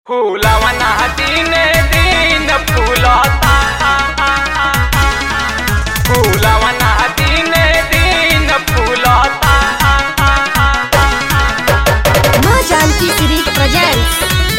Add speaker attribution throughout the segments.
Speaker 1: फुलवना दिने दिन फुलता फुलवना दिने दिन फुलता
Speaker 2: माँ जानकी सीरीज प्रेजेंट्स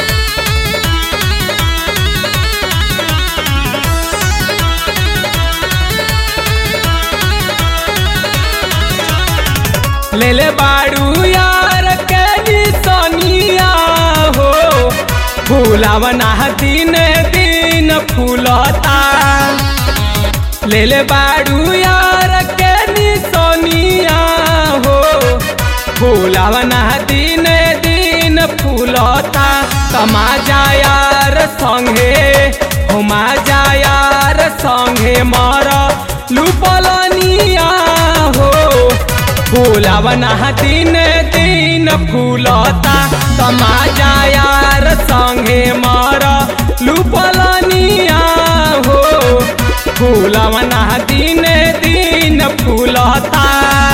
Speaker 1: ले ले बाड़ू यार के निसनिया हो फुलवना दिने दिन फुलता ले ले बाड़ू यार के निसनिया हो फुलवना दिने दिन फुलता कमा जा यार संगे हुमा जा यार संगे मर लुपलनिया हो फूलवना दिन दिन फूलता समाजा यार संगे मर लुपलनिया हो फूलवना दिन दिन फूलता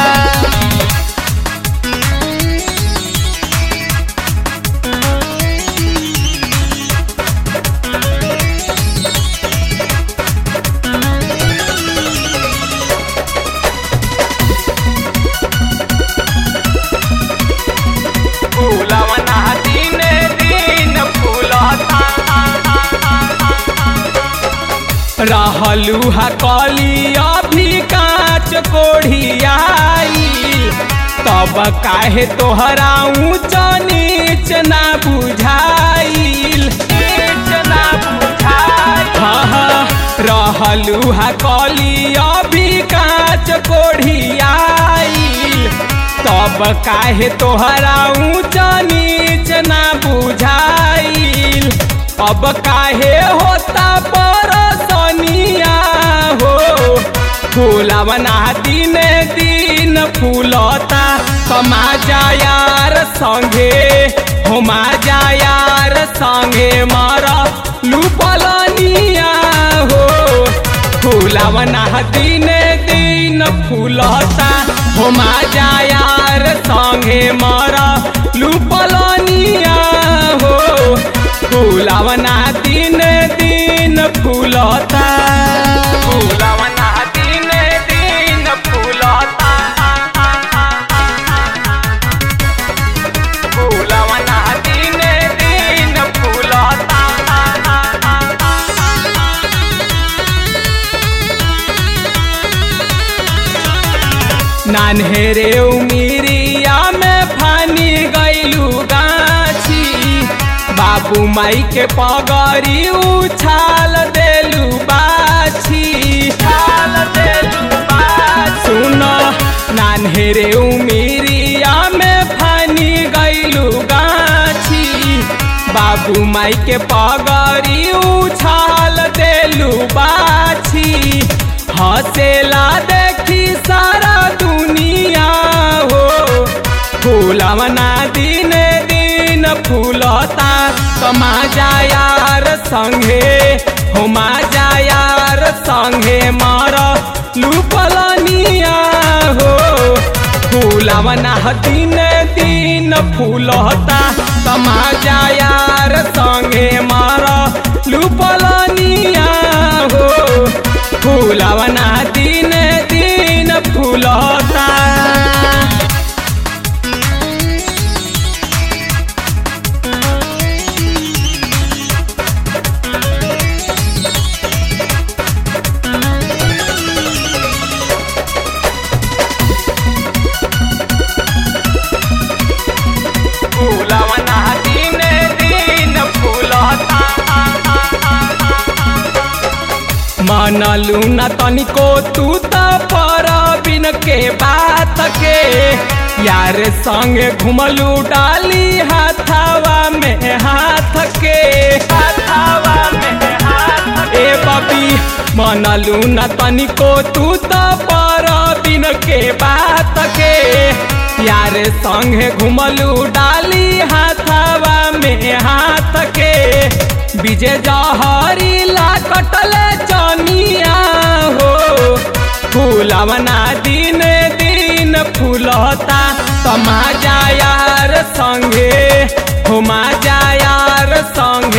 Speaker 1: फूलवना दिन दिन फूलता रहलू हा कली अभी काच कोढ़ियाई तब काहे तोहरा ऊंच नीच ना बुझाइल नीच ना बुझाइल हाँ, हाँ, रहलू हा कली अभी काच कोढ़ियाई तब काहे तोहरा ऊंच नीच ना बुझाइल अब काहे होता परसनिया हो फूलवना दिन दिन फूलता कमा जा यार संगे हुमा जा यार संगे मर लुपलनिया हो फूलवना दिन दिन फूलता हुमा जा यार संगे मर लुपलनिया हो फूलवना दिन दिन फूलता फूलवना दिन दिन फूलता फूलवना दिन दिन फूलता नान्हेरे उमिरिया में फानी गैलू गाछी बाबू माई के पगड़ी उछाल देलू बाछी छाल देलू सुन नान्हेरे उमिरिया में फानी गैलू गाछी बाबू माई के पगड़ी उछाल देलू बाछी हसेला देखी सारा दुनिया हो फूलवना दिन दिन फूलता कमा जा यार संगे हुमा जा यार संगे मर लुपलनिया हो फूलवना दिन दिन फूलता कमा जा यार संगे मर लुपलनिया हो फूलवना दिन दिन फूलता फूलवना दिन दिन फूलता मनलू न तनिको तू त पर बिन के बात के यार संग घुमलू डाली हाथावा में हाथ के हाथावा में हाथ ए बबी मनलू न तनिको तू त पर बिन के बात के यार संग घुमलू डाली हाथावा में हाथ के विजय जहरी ला कटले चनिया हो फूलवना दिन दिन फूलता तमा जा यार संगे हुमा जा यार संग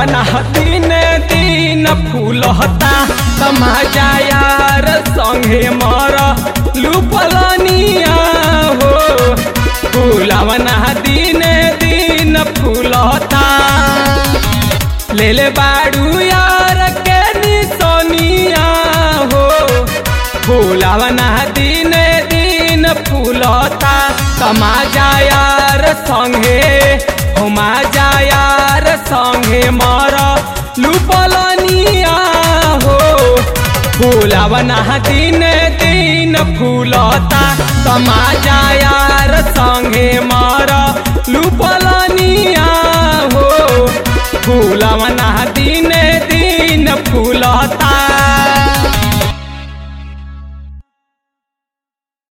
Speaker 1: फुलवना दिन दिन फूलता तमाजा यार संगे मर लुपलनिया हो फुलवना दिन दिन फूलता ले ले बाड़ू यार के निसोनिया हो फूलवना दिन दिन फूलता तमाजा यार संगे हुमा जा यार संगे मर लुपलनिया हो फूलवना दिन दिन फूलता तमाजा यार संगे मर लुपलनिया हो फूलवना दिन दिन फूलता